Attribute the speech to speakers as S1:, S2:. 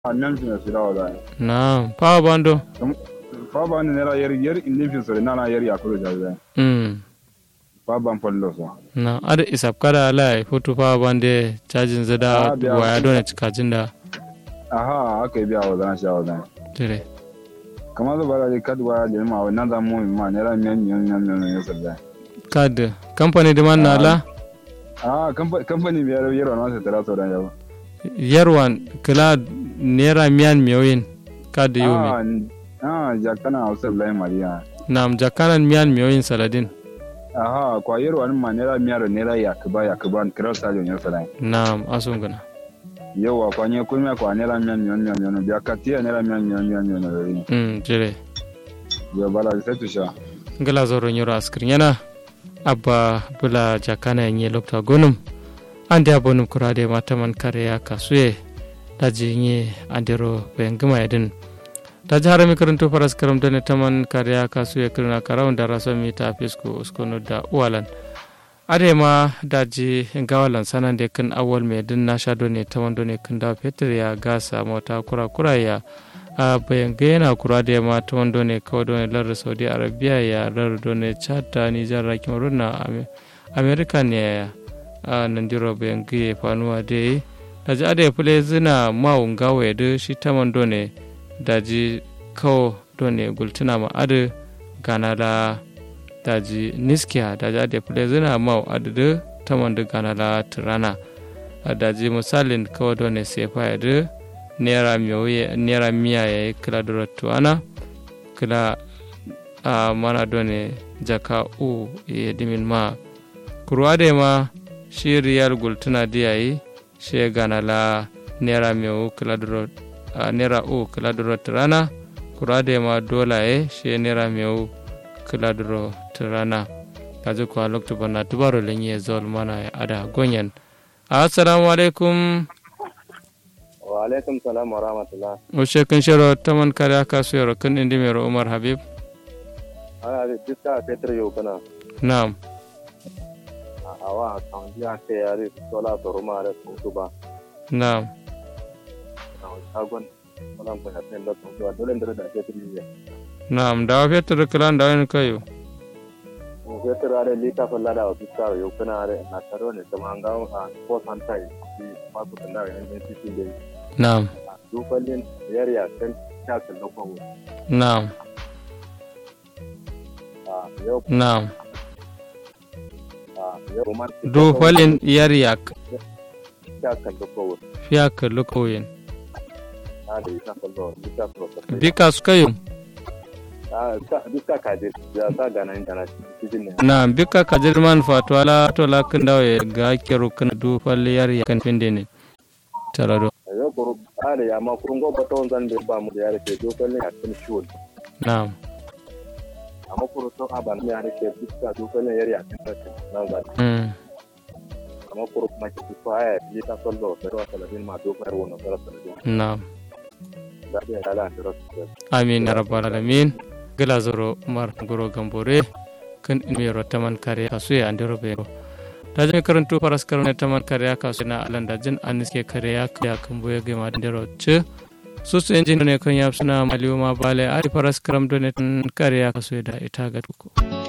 S1: nan fi su dawo da
S2: na pawa bando
S1: fa ba ni nera yer yer indin fi so na na yer ya ko da da
S2: mm
S1: fa ban fallo so
S2: na ada isap kada ala foto pawa bande cajin zada
S1: Ah, biya.
S2: waya dole cikajin da
S1: aha aka biya wa zan sha wa zan
S2: dire
S1: kamar da bara da kad wa da ma wannan da mu ma nera miyan miyan miyan miyan ya sallah
S2: kad company de man na la
S1: ah kamfani biyar yer wannan sai tara so da yawa
S2: yarwan kila nera miyan miyoyin kad yomi
S1: ah ah jakana hausa lai mariya
S2: nam jakanan miyan miyoyin saladin
S1: aha kwa yer wannan ma nera miyar nera ya kuba ya kuba kira sa jon ya sallah
S2: nam asungana
S1: yawa kwa nye kulme kwa nera miyan miyan miyan miyan biya katia nera miyan miyan miyan miyan miyan
S2: mm dire
S1: ya bala sai tusha
S2: ngala zoro nyoro askir yana abba bula jakana nye lokta gonum ande abonum kurade mataman kare ya kasuye daji nye andero bengima yadin daji harami karanto faras karam dane taman kare ya kasuye kirna karawun da raso mi ta fisko uskono da uwalan ade ma daji gawalan sanan de kan awal me din na sha done taman done kan da fetur ya gasa mota kura kura ya a bayan yana kura da ma taman done kawai done lar saudi arabia ya lar done chad da nijar rakin runa america ne a nandiro bayan gaye fanuwa da daji ade fule zina mawun gawa da shi taman done daji kawo done gultuna ma ade gana la daji niskiya daji ade fule zina mawu ade da taman da gana la tirana a daji misalin kawo done sefa ya da naira miya naira miya ya yi kila dora tuwana kila a mana done jaka u ya dimin ma kurwa da ma shi riyal gultuna da yayi shi ya gana la naira miya u kila dora a naira u kila dora tirana kurwa da ma dola ya shi ya naira miya u kila dora tirana kaji kuwa lokta bana tubaro lenye ya zol mana ya ada gonyan assalamu alaikum
S3: wa alaikum salam wa rahmatullah
S2: o shekin shiro taman kare aka su yaro kan indi mero umar habib
S3: ana da diska fetur yau kana
S2: na'am
S3: a awa kan biya ke yare sola to ruma da su ba
S2: na'am
S3: a shagon wannan ko ya tsaye da su ba dole da da fetur ne
S2: na'am da wa fetur kilan da wani kayo
S3: ko fetur are lita falla da diska yau kana are na taro ne kuma an ga a ko san tai shi ma su kana ne ne shi ne
S2: na'am
S3: dufallin yar ya kan ta kallo ko
S2: na'am
S3: a yau
S2: na'am
S3: a yau kuma
S2: do falin yar yak
S3: ta kallo ko
S2: fiya kallo kauyen
S3: a da ita kallo diska ko
S2: bika su kayo
S3: a diska kaje ya sa gana internet cikin ne
S2: na'am bika kajir man fatwala to la kan dawo ya ga kero kan do falli yar yak kan finde ne tarado
S3: yo kuru ale ya ma kurungo bato zan be ba mu da yare ke dokon ne a cikin shiwon
S2: na'am
S3: amma kuru to aban ne yare ke duka dokon ne yare a cikin rashin nan zan
S2: mm
S3: amma kuru kuma ke su aya ni ta sollo da ruwa saladin ma dokon yar wannan sara saladin
S2: na'am
S3: da ya kala da rasu
S2: amin ya rabbal alamin gila zoro umar goro gambore kan mero taman kare kasu ya andiro be ta jami karantu faras karne taman kare kasu na alanda jin aniske kare ya ya kan boye ga ma andiro ce su su injin ne kan ya suna maliuma bale a faras karam done kare ya kasu da ita ga duku